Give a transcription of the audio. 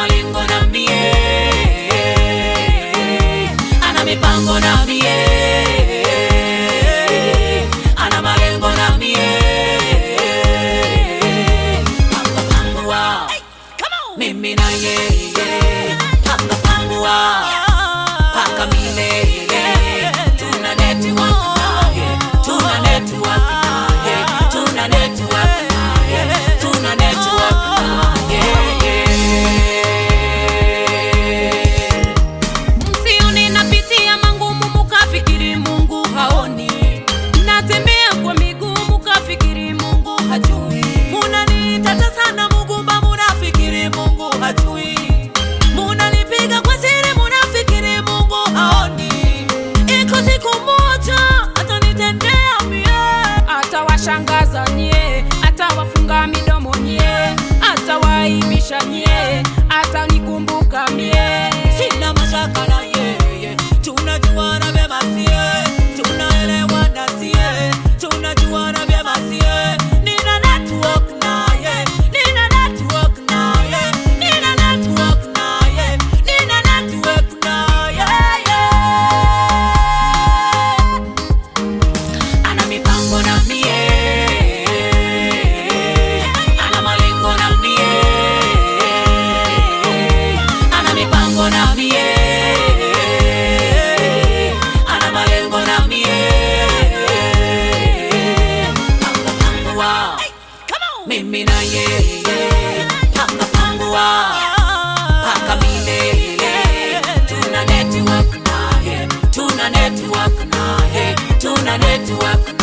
malengo na mie, ana mipango na mie, ana malengo na mie, panga pangua, mimi na yeye, panga pangua, paka milele, tuna network naye, tuna network naye, tuna network naye, tuna network naye. Msione napitia mangumu mukafikiri Mungu haoni, natembea kwa miguu mukafikiri Mungu hajui. Munanitata sana Mugumba, munafikiri Mungu hajui. Munanipiga kwa siri, munafikiri Mungu haoni. Iko siku moja atanitendea mie. Atawashangaza nye, atawafunga midomo nye, atawaibisha nye, atanikumbuka mie. Sina mashaka na yeye, tunajuana vyema sie, tunaelewana sie, tunajuana vyema sie. Nina network naye, nina network naye, nina network naye, nina network naye. Ana mipango na mie, ana malengo na mie, ana mipango na mie, ana malengo na mie. Panga pangua, mimi na yeye, panga pangua, paka milele, tuna network naye, tuna network naye, tuna network